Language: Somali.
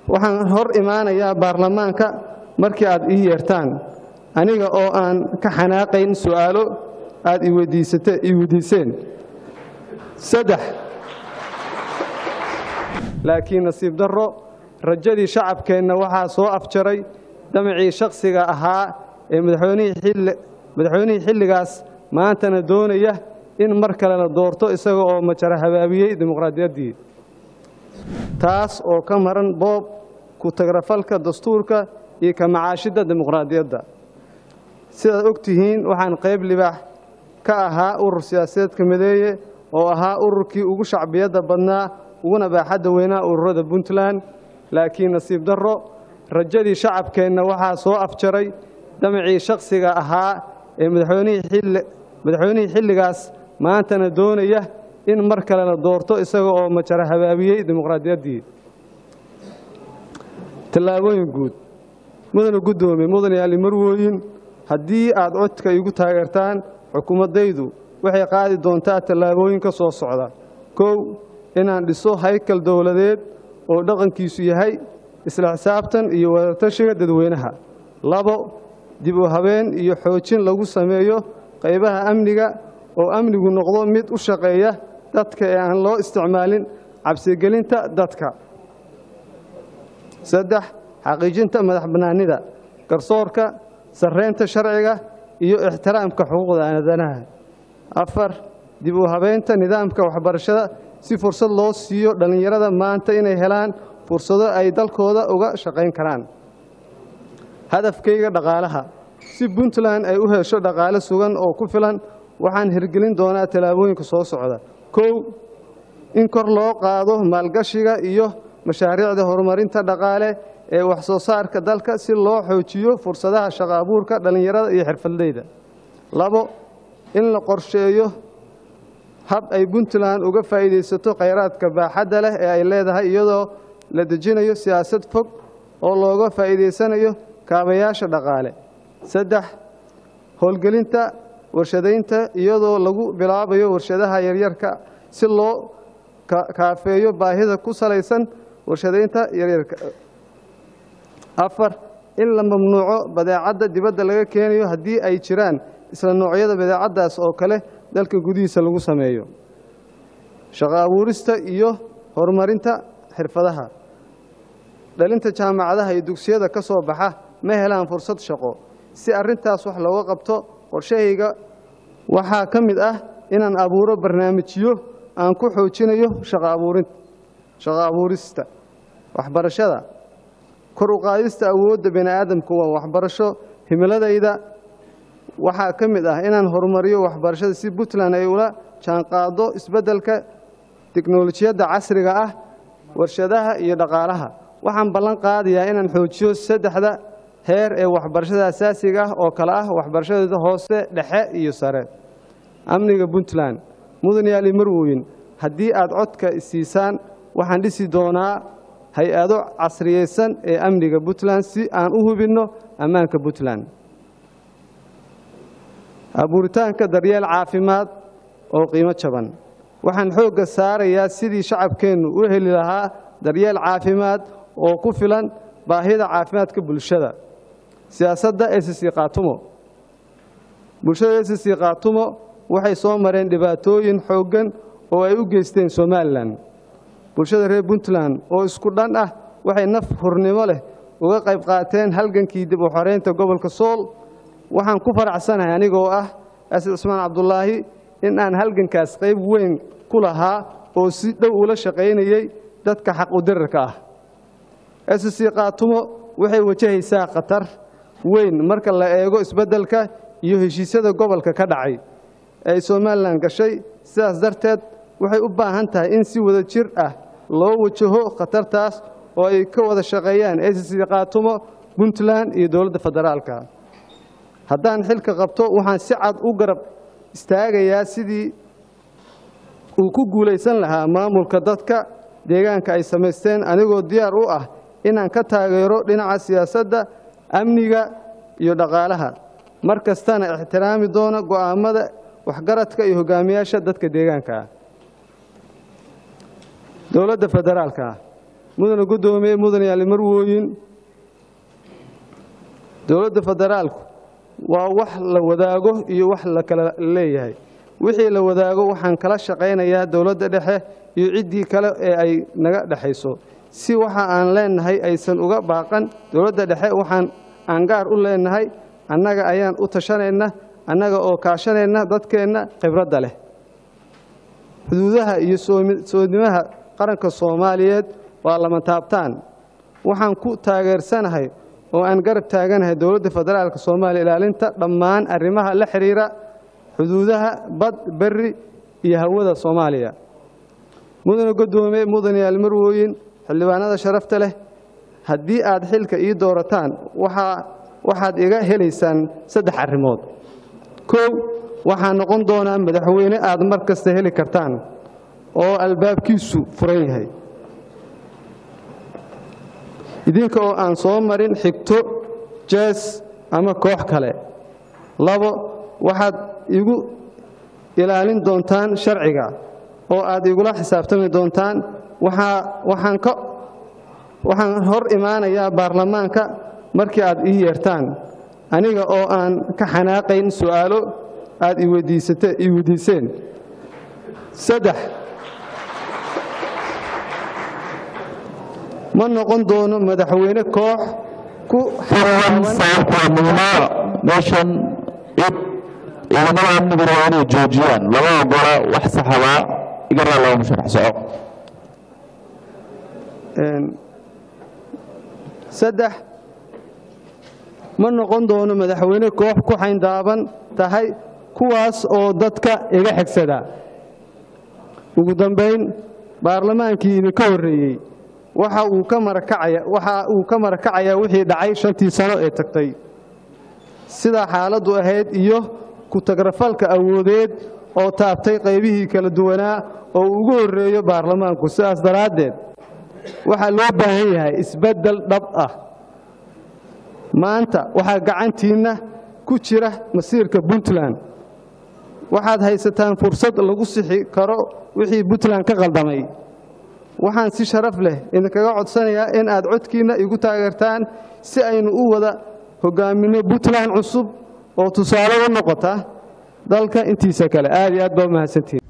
waxaan hor imaanayaa baarlamaanka markii aad ii yeertaan aniga oo aan ka xanaaqayn su'aalo aad ii weydiiseen saddex laakiin nasiib darro rajadii shacabkeenna waxaa soo afjaray damacii shakhsiga ahaa ee madaxweynihii xilligaas maantana doonaya in mar kale la doorto isaga oo majara habaabiyey dimuqraadiyaddii taas oo ka maran boob ku tagrafalka dastuurka iyo ka macaashidda dimuqraadiyadda sidaad og tihiin waxaan qayb libaax ka ahaa urur siyaasadeedka mideeye oo ahaa ururkii ugu shacbiyadda badnaa uguna baaxadda weynaa ururada puntland laakiin nasiib darro rajadii shacabkeenna waxaa soo afjaray damacii shakhsiga ahaa ee madaxweynihii xilligaas maantana doonaya in mar kale la doorto isaga oo majara habaabiyey dimuqraadiyaddii tallaabooyin guud mudana guddoomiye mudane yaali marwooyin haddii aad codka igu taageertaan xukuumaddaydu waxay qaadi doontaa tallaabooyinka soo socda kow inaan dhiso haykal dowladeed oo dhaqankiisu yahay isla xisaabtan iyo wadatashiga dadweynaha labo dib u habeen iyo xoojin lagu sameeyo qaybaha amniga oo amnigu noqdo mid u shaqeeya dadka ee aan loo isticmaalin cabsigelinta dadka saddex xaqiijinta madax bannaanida garsoorka sarreynta sharciga iyo ixtiraamka xuquuqda aadanaha afar dib u habeynta nidaamka waxbarashada si fursad loo siiyo dhallinyarada maanta inay helaan fursado ay dalkooda uga shaqayn karaan hadafkayga dhaqaalaha si puntland ay u hesho dhaqaale sugan oo ku filan waxaan hirgelin doonaa tallaabooyinka soo socda kow in kor loo qaado maalgashiga iyo mashaariicda horumarinta dhaqaale ee wax soo saarka dalka si loo xoojiyo fursadaha shaqo abuurka dhallinyarada iyo xirfadleyda labo in la qorsheeyo hab ay puntland uga faa'iidaysato khayraadka baaxadda leh ee ay leedahay iyadoo la dejinayo siyaasad fog oo looga faa'iidaysanayo kaabayaasha dhaqaale saddex howlgelinta warshadaynta iyadoo lagu bilaabayo warshadaha yaryarka si loo kaafeeyo baahida ku salaysan warshadaynta yaryarka afar in la mamnuuco badeecadda dibadda laga keenayo haddii ay jiraan isla noocyada badeecaddaas oo kale dalka gudihiisa lagu sameeyo shaqo abuurista iyo horumarinta xirfadaha dhalinta jaamacadaha iyo dugsiyada ka soo baxa ma helaan fursad shaqo si arrintaas wax looga qabto qorshahayga waxaa ka mid ah inaan abuuro barnaamijyo aan ku xoojinayo shaqo abuurista waxbarashada kor u qaadista awoodda bini aadamku waa waxbarasho himiladayda waxaa ka mid ah inaan horumariyo waxbarashada si puntland ay ula jaanqaado isbeddelka teknolojiyadda casriga ah warshadaha iyo dhaqaalaha waxaan ballan qaadayaa inaan xoojiyo saddexda heer ee waxbarashada asaasiga ah oo kale ah waxbarashada hoose dhexe iyo sare amniga puntland mudan yaali marwoyin haddii aad codka isiisaan waxaan dhisi doonaa hay-ado casriyeysan ee amniga puntland si aan u hubinno ammaanka puntland abuuritaanka daryeel caafimaad oo qiimo jaban waxaan xoogga saarayaa sidii shacabkeennu u heli lahaa daryeel caafimaad oo ku filan baahida caafimaadka bulshada siyaasadda sc kaatumo bulshada sc kaatumo waxay soo mareen dhibaatooyin xooggan oo ay u geysteen somalilan bulshada reer puntland oo isku dhan ah waxay naf hurnimo leh uga qayb qaateen halgankii dib u xoreynta gobolka sool waxaan ku faracsanahay anigoo ah asad cusmaan cabdulaahi in aan halgankaas qayb weyn ku lahaa oo si dhow ula shaqaynayey dadka xaq u dirarka ah sc kaatumo waxay wajahaysaa khatar weyn marka la eego isbeddelka iyo heshiisyada gobolka ka dhacay ee ay somalilan gashay sidaas darteed waxay u baahan tahay in si wada jir ah loo wajaho khatartaas oo ay ka wada shaqeeyaan sc kaatumo puntland iyo dowladda federaalka haddaan xilka qabto waxaan si cad u garab istaagayaa sidii uu ku guulaysan lahaa maamulka dadka deegaanka ay samaysteen anigoo diyaar u ah inaan ka taageero dhinaca siyaasadda amniga iyo dhaqaalaha mar kastana ixtiraami doona go'aammada waxgaradka iyo hogaamiyaasha dadka deegaanka ah dowladda federaalka mudana guddoomiye mudanayaal marwooyin dowladda federaalku waa wax la wadaago iyo wax la kala leeyahay wixii la wadaago waxaan kala shaqaynayaa dowladda dhexe iyo ciddii kale ee ay naga dhexayso si waxa aan leenahay aysan uga baaqan dowladda dhexe waxaan aan gaar u leenahay annaga ayaan u tashanayna annaga oo kaashanayna dadkeenna khibradda leh xuduudaha iyo soodnimaha qaranka soomaaliyeed waa lama taabtaan waxaan ku taageersanahay oo aan garab taaganahay dowladda federaalka soomaaliya ilaalinta dhammaan arrimaha la xidhiira xuduudaha bad berri iyo hawada soomaaliya mudana guddoomiye mudanayaal marwooyin xildhibaanada sharafta leh haddii aad xilka ii doorataan waxaad iga helaysaan saddex arrimood kow waxaa noqon doonaa madaxweyne aad mar kasta heli kartaan oo albaabkiisu furan yahay idinka oo aan soo marin xigto jees ama koox kale labo waxaad igu ilaalin doontaan sharciga oo aad igula xisaabtami doontaan waxaan hor imaanayaa baarlamaanka markii aad ii yeertaan aniga oo aan ka xanaaqayn su'aalo aad ii weydiiseen saddex ma noqon doono madaxweyne koox ku meeshan cid ciidamada amnigu waa inay joojiyaan lama ogola wax saxabaa iga raa laba musharax soco saddex ma noqon doono madaxweyne koox ku xayndaaban tahay kuwaas oo dadka iga xigsada ugu dambayn baarlamaankii idinka horreeyey waxa uu ka marakacaya waxa uu ka marakacayaa wixii dhacay shantii sano ee tagtay sida xaaladdu ahayd iyo ku-tagrafalka awoodeed oo taabtay qaybihii kala duwanaa oo ugu horreeyo baarlamaanku sidaas daraaddeed waxaa loo baahan yahay isbeddel dhab ah maanta waxaa gacantiinna ku jira masiirka puntland waxaad haysataan fursad lagu sixi karo wixii puntland ka qaldamay waxaan si sharaf leh idinkaga codsanayaa in aad codkiinna igu taageertaan si aynu u wada hogaaminno puntland cusub oo tusaale u noqota dalka intiisa kale aad iyo aad baa u mahadsantihin